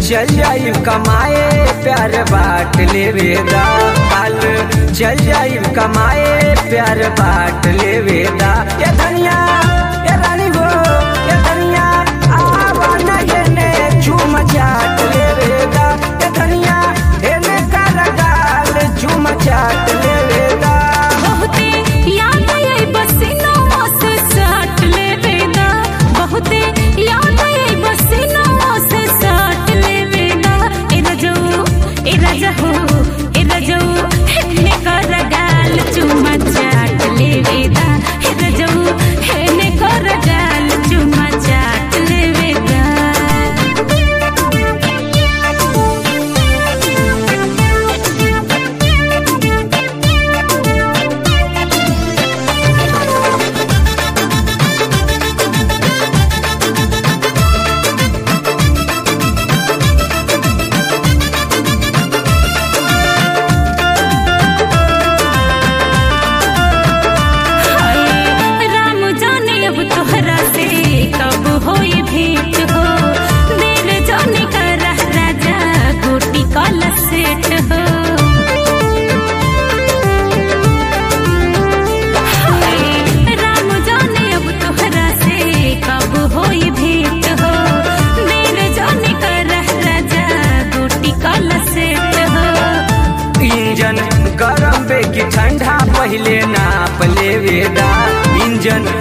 चल जाई कमाए प्यार बाट लेवेदा कल चल जाई कमाए प्यार बाट लेवेदा ये धनिया ये रानी गो ये धनिया आवा न येने झूम चाट लेवेदा ये धनिया हेने कर गाल झूम चाट लेवेदा बहुते याद आई बसिनो से साट ले बेदा बहुते याद आई बसिनो से साट ले बेदा ए रजो ए राजा हो ए रजो हेने कर गाल चुमा चाट ले बेदा ए रजो हेने कर गाल चुमा चाट ले बेदा हाय राम जाने अब तोहरा से कब होई भेंट हो दिल जाने कर राजा गोटी कल सेट हो हाय राम जाने अब तोहरा से कब होई भेंट हो दिल जाने कर राजा गोटी कल सेट हो इंजन गरम बे की ठंडा पहले नाप लेवेदा इंजन